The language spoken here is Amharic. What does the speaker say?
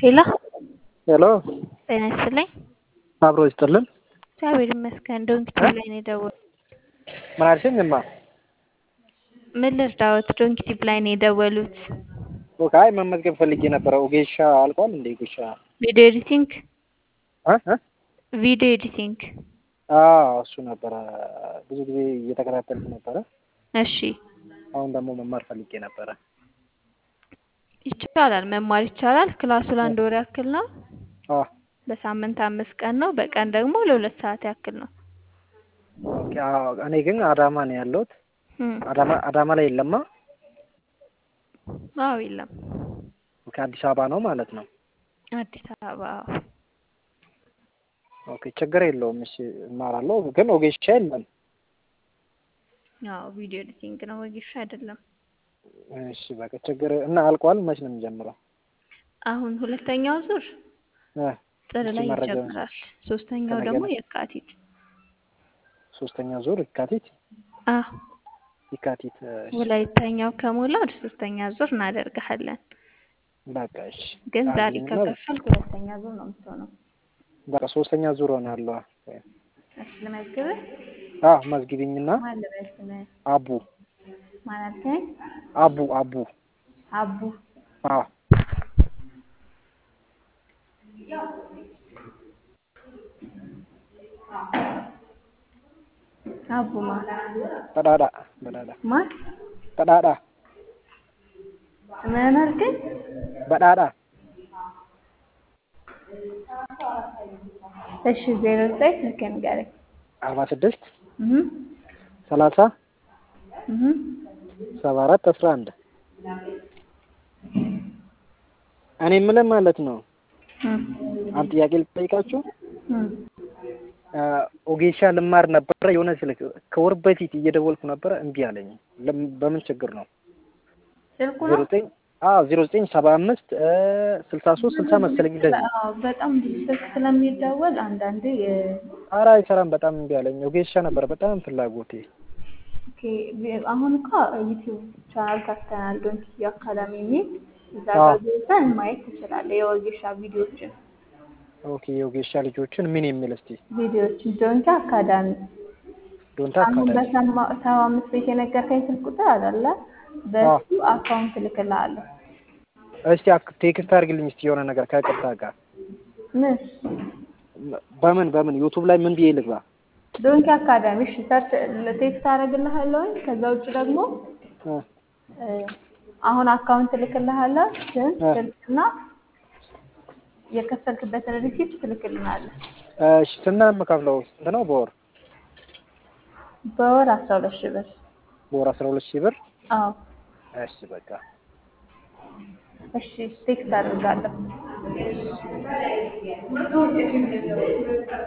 ሄሎ ሄሎ ጤና ይስጥልኝ። አብሮ ይስጥልን። እግዚአብሔር ይመስገን። ዶንኪቲ ላይ ነው የደወሉት። ምን አልሽኝ? እማ ምን ልርዳዎት? ዶንኪቲ ላይ ነው የደወሉት። ኦኬ። አይ መመዝገብ ፈልጌ ነበረ። ኦጌሻ አልቋል እንዴ? ጉሻ ቪዲዮ ኤዲቲንግ እ እ ቪዲዮ ኤዲቲንግ። አዎ እሱ ነበረ። ብዙ ጊዜ እየተከታተልኩ ነበረ። እሺ አሁን ደግሞ መማር ፈልጌ ነበረ። ይቻላል፣ መማር ይቻላል። ክላሱ ለአንድ ወር ያክል ነው። አዎ በሳምንት አምስት ቀን ነው። በቀን ደግሞ ለሁለት ሰዓት ያክል ነው። ኦኬ። አዎ እኔ ግን አዳማ ነው ያለሁት። እም፣ አዳማ አዳማ ላይ የለማ። አዎ የለም ኦኬ። አዲስ አበባ ነው ማለት ነው። አዲስ አበባ። አዎ። ኦኬ። ችግር የለውም። እሺ እማራለሁ። ግን ኦጌሻ የለም። አዎ ቪዲዮ ኤዲቲንግ ነው፣ ወጌሻ አይደለም። እሺ በቃ ችግር እና አልቋል። መች ነው የሚጀምረው? አሁን ሁለተኛው ዙር እ ጥር እስኪ ላይ መረጃ ይጀምራል። ሶስተኛው ከነገ ደግሞ ነው። የካቲት። ሶስተኛ ዙር የካቲት አዎ የካቲት እሺ። ወላይተኛው ከሞላ ወደ ሶስተኛ ዙር እናደርግሃለን። በቃ እሺ። ግን ዛሬ አድርጊኝና ከከፈልክ ሁለተኛ ዙር ነው የምትሆነው። በቃ ሶስተኛ ዙር ሆናለሁ። እሺ ልመዝግብህ። አዎ መዝግቢኝና ማን ልበል ስምህ? አቡ ማን አልከኝ? አቡ አቡ አቡ አዎ አቡ ማ ቀዳዳ በዳዳ ማን ቀዳዳ ምን አልከኝ? በዳዳ እሺ ዜሮ ዘጠኝ ስልክህን ንገረኝ። አርባ ስድስት እህ ሰላሳ እህ ሰባ አራት አስራ አንድ እኔ የምልህ ማለት ነው አንድ ጥያቄ ልጠይቃችሁ። ኦጌሻ ልማር ነበረ የሆነ ስልክ ከወር በፊት እየደወልኩ ነበረ እምቢ አለኝ። ለም- በምን ችግር ነው? ስልኩ ዜሮ ነው። ዘጠኝ አዎ ዜሮ ዘጠኝ ሰባ አምስት ስልሳ ሶስት ስልሳ መሰለኝ እንደዚህ። አዎ በጣም ብዙ ስልክ ስለሚደወል አንዳንዴ የ- ኧረ አይሰራም። በጣም እምቢ አለኝ። ኦጌሻ ነበረ በጣም ፍላጎቴ። ኦኬ ቪ- አሁን እኮ ዩቲዩብ ቻናል ከፍተናል ዶንኪ አካዳሚ የሚል እዛ አዎ። ጋር ገብተህ ማየት ትችላለህ። የወጌሻ ቪዲዮዎችን ኦኬ የኦጌሻ ልጆችን ምን የሚል እስቲ ቪዲዮዎችን ዶንኪ አካዳሚ ዶንታ አሁን አካዳሚ በሰማ ሰባ አምስት ቤት የነገርከኝ ስልክ ቁጥር አይደለ? በሱ አካውንት እልክልሃለሁ። እስቲ አክ- ቴክስት አድርግልኝ እስቲ የሆነ ነገር ከቅርታ ጋር ምን በምን በምን ዩቱብ ላይ ምን ብዬ ልግባ? ዶንኪ አካዳሚ እሺ፣ ሰርች ቴክስት አደርግልሃለሁ። ከዛ ውጭ ደግሞ እ እ፣ አሁን አካውንት እልክልሃለሁ። ስም እ። ስልክና የከፈልክበትን ሪሲፕት ትልክልናለህ። እሺ ስንት ነው የምከፍለው? ስንት ነው በወር? በወር አስራ ሁለት ሺህ ብር። በወር አስራ ሁለት ሺህ ብር። አዎ እሺ በቃ እሺ፣ ቴክስት አደርጋለሁ።